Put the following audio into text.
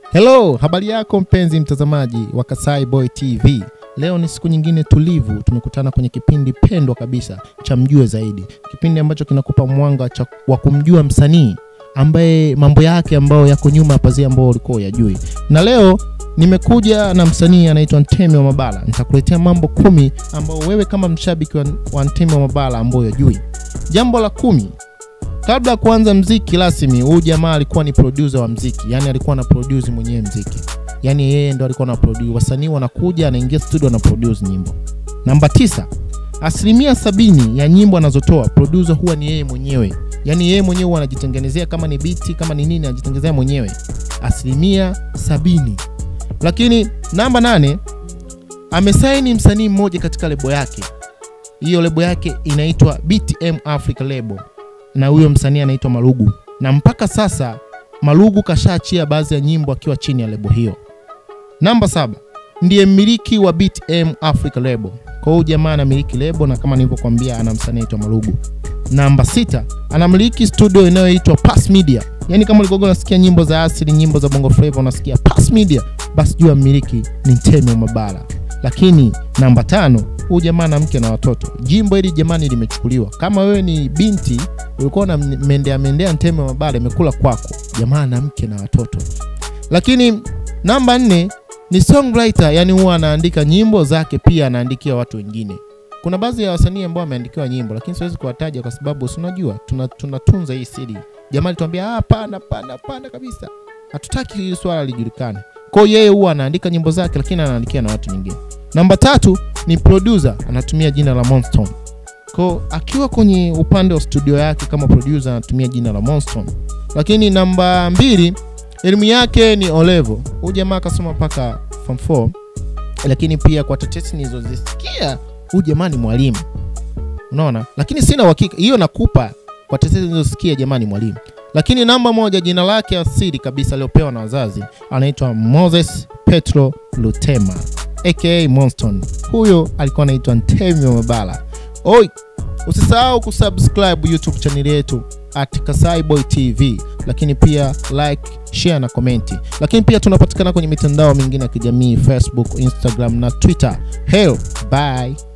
Hello, habari yako mpenzi mtazamaji wa Kasai Boy TV. Leo ni siku nyingine tulivu, tumekutana kwenye kipindi pendwa kabisa cha Mjue Zaidi, kipindi ambacho kinakupa mwanga cha- wa kumjua msanii ambaye mambo yake ambayo yako nyuma ya pazia ambao ulikuwa uyajui. Na leo nimekuja na msanii anaitwa Ntemi wa Mabala. Nitakuletea mambo kumi ambayo wewe kama mshabiki wa, wa Ntemi wa Mabala ambao uyajui. Jambo la kumi, kabla ya kuanza mziki rasmi, huyu jamaa alikuwa ni producer wa mziki, yani alikuwa ana produce mwenyewe mziki, yani yeye ndo alikuwa na produce. Wasanii wanakuja, anaingia studio, ana produce nyimbo. Namba tisa, asilimia sabini ya nyimbo anazotoa producer huwa ni yeye mwenyewe, yani yeye mwenyewe huwa anajitengenezea, kama ni biti, kama ni nini, anajitengenezea mwenyewe, asilimia sabini. Lakini namba nane, amesaini msanii mmoja katika lebo yake. Hiyo lebo yake inaitwa BTM Africa Label na huyo msanii anaitwa Malugu, na mpaka sasa Malugu kashaachia baadhi ya nyimbo akiwa chini ya lebo hiyo. Namba saba, ndiye mmiliki wa BTM Africa Label. Kwa hiyo jamaa anamiliki lebo na kama nilivyokuambia ana msanii anaitwa Malugu. Namba sita, anamiliki studio inayoitwa Pass Media. Yaani kama ulikoga unasikia nyimbo za asili, nyimbo za Bongo Flava unasikia Pass Media, basi jua mmiliki ni Ntemi wa Mabala. Lakini namba tano, huyu jamaa na mke na watoto. Jimbo hili jamani limechukuliwa. Kama wewe ni binti ulikuwa na mendea mendea Ntemi wa Mabala, imekula kwako. Jamaa na mke na watoto. Lakini namba nne ni songwriter, yani huwa anaandika nyimbo zake, pia anaandikia watu wengine. Kuna baadhi ya wasanii ambao wameandikiwa nyimbo, lakini siwezi kuwataja kwa sababu si unajua tuna, tunatunza hii siri. Jamaa alituambia ah, hapana, hapana, hapana kabisa, hatutaki hili swala lijulikane. Kwa hiyo yeye huwa anaandika nyimbo zake, lakini anaandikia na watu wengine. Namba tatu ni producer, anatumia jina la Monstone. Kwa akiwa kwenye upande wa studio yake kama producer anatumia jina la Monstone. Lakini namba mbili elimu yake ni olevo. Huyu jamaa akasoma mpaka form 4 lakini pia kwa tetesi nilizozisikia huyu jamaa ni mwalimu, unaona, lakini sina uhakika hiyo, nakupa kwa tetesi nilizosikia jamaa ni mwalimu. Lakini namba moja, jina lake asili kabisa aliopewa na wazazi anaitwa Moses Petro Lutema aka Monston. Huyo alikuwa anaitwa Ntemi wa Mabala. Oi, usisahau kusubscribe YouTube channel yetu at Kasai Boy TV, lakini pia like, share na komenti. Lakini pia tunapatikana kwenye mitandao mingine ya kijamii Facebook, Instagram na Twitter. Hell, bye.